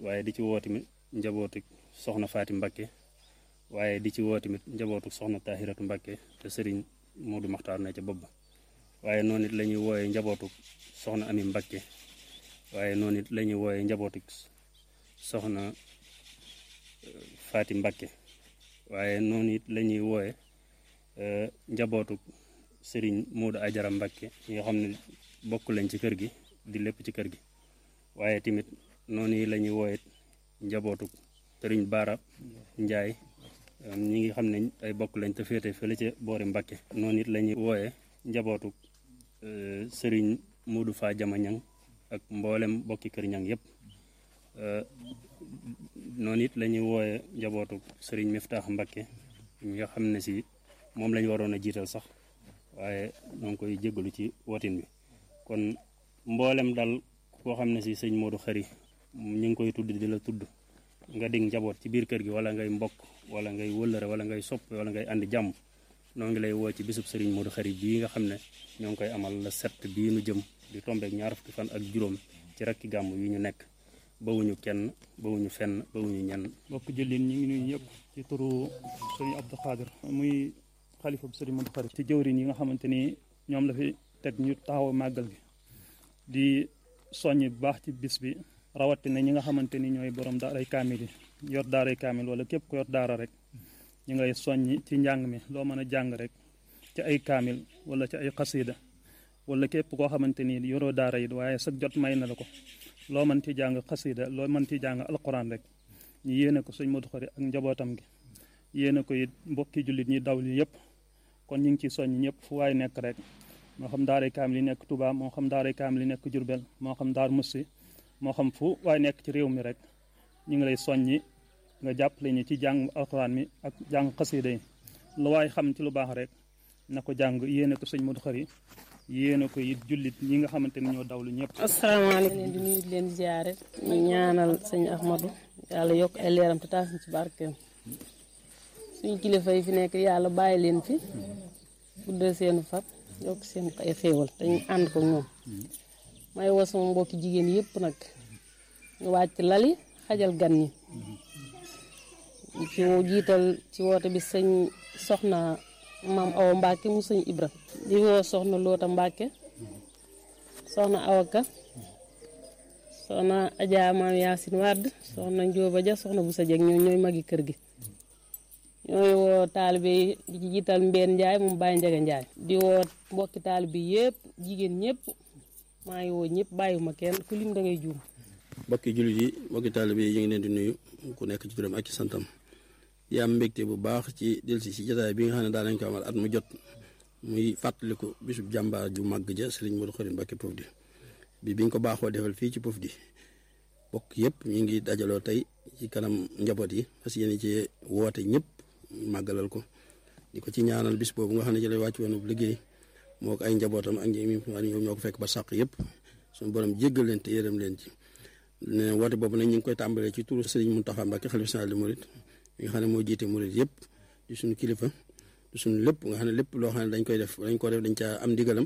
waaye di ci woo tamit njabootu soxna Faati Mbakke waaye di ci woo tamit njabootu soxna Tahiratu Mbakke te sëriñ Moodu Maxtaar ne ca bopp ba waaye noonu it la ñuy wooyee njabootu soxna Ami Mbakke waaye noonu it la ñuy wooyee njabootu soxna Faati Mbakke waaye noonu it la ñuy wooye njabootu sëriñ Moodu Ajara Mbakke yi nga xam ne bokk lañ ci kër gi di lépp ci kër gi waaye tamit noonu la ñuy wooye njabootu sëriñ Baara Njaay ñi ngi xam ne ay bokk lañ te féete fële ca boori Mbakke noonu it la ñuy wooye njabootu sëriñ Moodu Faa Jama Ñang ak mboolem bokki kër ñang yépp noonu it la ñuy wooye njabootu sëriñ Miftaax Mbakke ñi nga xam ne si moom lañ waroon a jiital sax waaye ñoo ngi koy jégalu ci wotin bi kon mboolem dal koo xam ne si sëñ Modou Khary ñu ngi koy tudd di la tudd nga dig njaboot ci biir kër gi wala ngay mbokk wala ngay wëllëre wala ngay sopp wala ngay andi jàmm noo ngi lay woo ci bisub sëriñ Modou Khary bii nga xam ne ñoo ngi koy amal la set bii nu jëm di tombeek ñaar fukki fan ak juróom ci rakki gàmm yi ñu nekk bawuñu kenn bawuñu fenn bawuñu ñenn mbokk jëlin ñi ngi nuyu ñëpp ci turu sëriñ Abdou Khadir muy xalifa bu sëriñ Modou Khary ci jëwriñ yi nga xamante ni ñoom la fi teg ñu taxaw màggal gi di soññ bu baax ci bis bi rawatina ñi nga xamante ni ñooy borom daaray kaamil yi yor daaray kaamil wala képp ko yor daara rek ñu ngay soññ ci njàng mi loo mën a jàng rek ci ay kaamil wala ci ay xasida wala képp koo xamante ni yoroo daara yi waaye sag jot may na la ko loo mën ci jàng xasida loo mën ci jàng alquran rek ñu yéene ko sëñ Modou Khary ak njabootam gi yéene ko it mbokki jullit ñi daw li yëpp kon ñu ngi ci soññ ñëpp fu waay nekk rek moo xam daaray kaamil yi nekk Touba moo xam daaray kaamil yi nekk Jurbel moo xam daar Mussi moo xam fu waay nekk ci réew mi rek ñu ngi lay soññi nga jàppale ñu ci jàng alquran mi ak jàng xasida yi lu waay xam ci lu baax rek na ko jàng yéene ko sëñ Modou Khary yéene ko it jullit ñi nga xamante ni ñoo dawlu ñëpp. asalaamaaleykum leen di nuyu di leen ziare ñu ñaanal sëñ Ahmadou yàlla yokk ay leeram te taas ci barkeem suñu kilifa yi fi nekk yàlla bàyyi leen fi guddal seenu fat yokk seen ay xéewal te ñu ànd ko ñoom may woo sama mbokki jigéen yëpp nag ñu wàcc lali xajal gan ñi ci jiital ci woote bi sëñ soxna maam awa Mbacke mu sëñ Ibra di woo soxna Loota Mbacke soxna awaka soxna Adja maam Yaasin Wàdd soxna Njóoba Ja soxna bu sa jeg ñoo ñooy magi kër gi ñooy woo taalibe yi di ci jiital Mbeen Njaay moom Baye Njaga Njaay di woo mbokki taalibe yëpp jigéen ñëpp maa ngi woo ñëpp bàyyiwuma kenn ku lim da ngay juum mbokki jullit yi mbokki taalibe yi ñu ngi leen di nuyu ku nekk ci turam ak ci santam di am mbégte bu baax ci delsi si jotaay bi nga xam ne daa nañ ko amal at mu jot muy fàttaliku bisub jàmbaar ju màgg ja Sëriñ Modou Khary Mbacké Pofdy bi biñ ko baaxoo defal fii ci Pofdy bokk yëpp ñu ngi dajaloo tey ci kanam njaboot yi parce que yéen ci woote ñëpp màggalal ko di ko ci ñaanal bis boobu nga xam ne ci lay wàcc woon liggéey moo ko ay njabootam ak ñi ñoom ñoo ko fekk ba sàq yëpp suñu borom jéggal leen te yërëm leen ci ne woote boobu nag ñu ngi koy tàmbalee ci turu Sëriñ Mountakha Mbacké xalifa général des mourides mi nga xam ne moo jiite murid yëpp di suñu kilifa di suñu lépp nga xam ne lépp loo xam ne dañ koy def dañ ko def dañ caa am ndigalam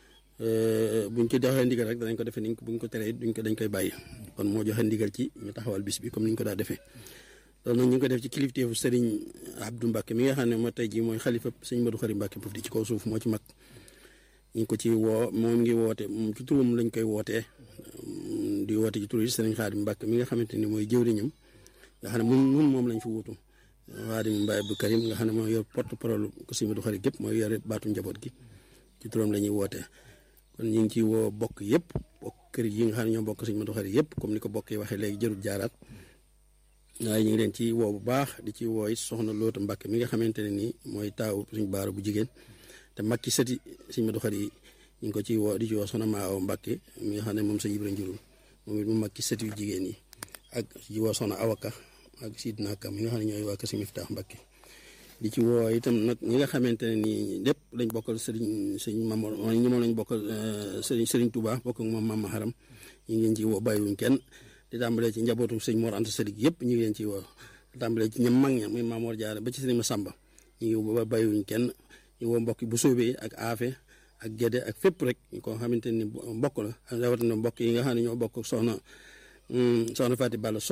buñ ko joxee ndigal rek danañ ko defee niñ ko buñ ko teree duñ ko dañ koy bàyyi kon moo joxe ndigal ci ñu taxawal bis bi comme ni ñu ko daa defee loolu nag ñu ngi ko def ci kilifteefu Serigne Abdou Mbacké mi nga xam ne moo tey jii mooy xalifa Serigne Modou Khary Mbacké Pofdy ci kaw suuf moo ci mag ñu ngi ko ci woo moom ngi woote moom ci turam lañ koy wootee di woote ci turu Serigne Khadim Mbacké mi nga xamante ni mooy jëwriñam nga xam ne mun mun moom lañ fi wutu Xaadim Mbaye Abdou Karim nga xam ne mooy yor porte parole ko Sëriñ Modou Khary gépp mooy yore baatu njaboot gi ci turam la ñuy wootee kon ñu ngi ci woo bokk yëpp bokk kër yi nga xam ne ñoo bokk Sëriñ Modou Khary yëpp comme ni ko bokk yi waxee léegi jërul jaaraat waaye ñu ngi leen ci woo bu baax di ci woo it soxna Loota Mbacké mi nga xamante ne nii mooy taaw suñu baara bu jigéen te mag ci sëti Sëriñ Modou Khary yi ñu ngi ko ci woo di ci woo soxna Maa Awa Mbacké mi nga xam ne moom sa Ibra njurul moom it mu mag ci sëti yu jigéen yi ak ci woo soxna awaka ak Sidna Kam yi nga xam ne ñooy waa Kër Miftaax Mbacké di ci woo itam nag ñi nga xamante ne nii lépp lañ bokkal sëriñ sëriñ Mamor ñi moom lañ bokkal sëriñ sëriñ Touba bokk ak moom Mama Haram ñu ngi leen ci woo bàyyiwuñ kenn di tàmbalee ci njabootu sëñ Mor Anta Sëriñ yëpp ñu ngi leen ci woo di tàmbalee ci ñam mag ña muy Mamor Jaara ba ci sëriñ Masamba ñu ngi woo bàyyiwuñ kenn ñu woo mbokk bu soobee ak aafe ak gédé ak fépp rek ko xamante ni mbokk la rawatina mbokk yi nga xam ne ñoo bokk soxna soxna Faati Balla